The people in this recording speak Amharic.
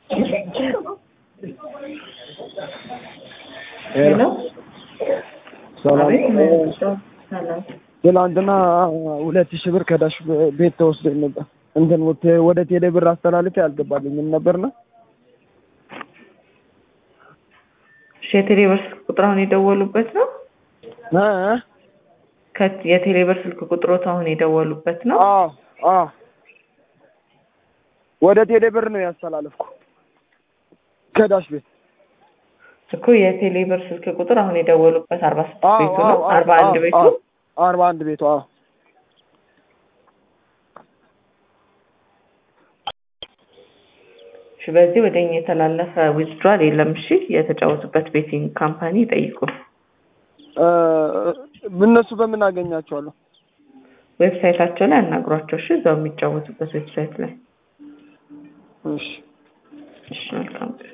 ሄሎ ሰላም አቤት ምን- ሰላም ትናንትና ሁለት ሺህ ብር ከዳሽ ቤት ተወስዶኝ ነበር። እንትን ወደ- ወደ ቴሌ ብር አስተላልፌ አልገባልኝም ነበርና እሺ የቴሌብር ስልክ ቁጥር አሁን የደወሉበት ነው እ እ ከ- የቴሌብር ስልክ ቁጥሮት አሁን የደወሉበት ነው አዎ አዎ ወደ ቴሌ ብር ነው ያስተላለፍኩ ከዳሽ ቤት እኮ የቴሌብር ስልክ ቁጥር አሁን የደወሉበት አርባ ስድስት አዎ ቤቱ አዎ ነው አርባ አንድ አዎ ቤቱ አዎ አርባ አንድ ቤቱ አዎ እሺ በዚህ ወደ እኛ የተላለፈ ዊዝድሯል የለም እሺ የተጫወቱበት ቤቲንግ ካምፓኒ ይጠይቁ እ እነሱ በምን አገኛቸዋለሁ? ዌብሳይታቸው ላይ አናግሯቸው እሺ እዛው የሚጫወቱበት ዌብሳይት ላይ እሺ እሺ መልካም ቀን